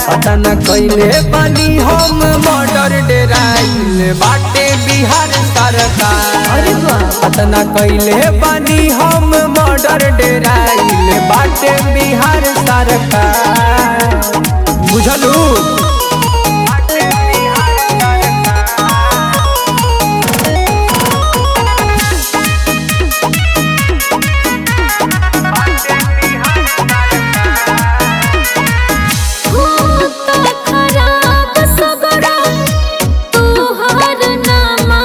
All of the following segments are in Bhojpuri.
पता न कैले बानी हम मर्डर डेराइल बाटे बिहार सरकार अरे वाह पता न कैले बानी हम मर्डर डेराइल बाटे बिहार सरकार बुझलू होता खराब सगरा तोहर नामा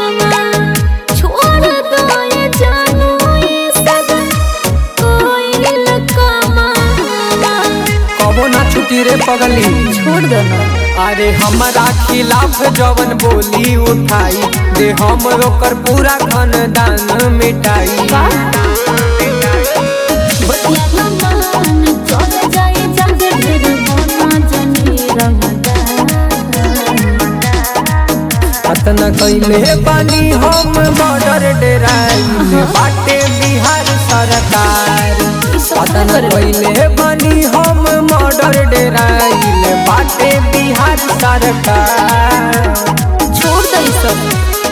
छोड़ दो ये जानू ये सब कोई लकमा कबो ना छुटी रे पगली छोड़ दो ना अरे हमारा खिलाफ जवन बोली उठाई दे हम ओकर पूरा खानदान मिटाई बतिया ना मान चल जाए जग ढेर मोना जनी पतना कैले बानी हम बॉर्डर डेराइल बाटे बिहार सरकार पतना कैले बानी हम मर्डर डेराइल बाटे बिहार सरकार छोड़ दे ई सब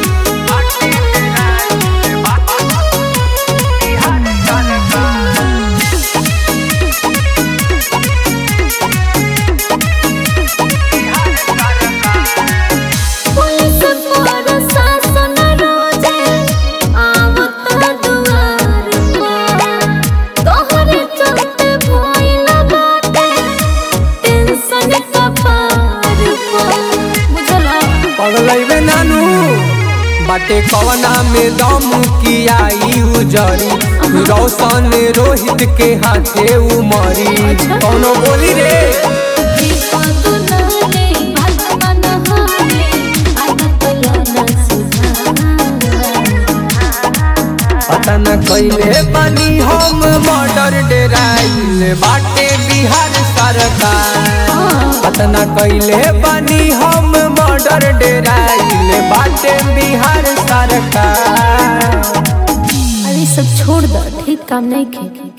पुलिस प्रशासन रोजे आवत दुआर पर तोहरे चलते भइल बाटे टेंशन कपार पर बुझला पगलैबे नानू बाटे कवना में दम की आई उजरी रोशन रोहित के हाथे उमरी कौनो बोली रे विपद नाले भगवान हाले आदत लाना सुधार पता न कैले बानी हम मर्डर डेराइल बाटे बिहार सरकार पता न कैले बानी हम मर्डर डेराइल बाटे बिहार सरकार अरे सब छोड़ दो ठीक काम नहीं खे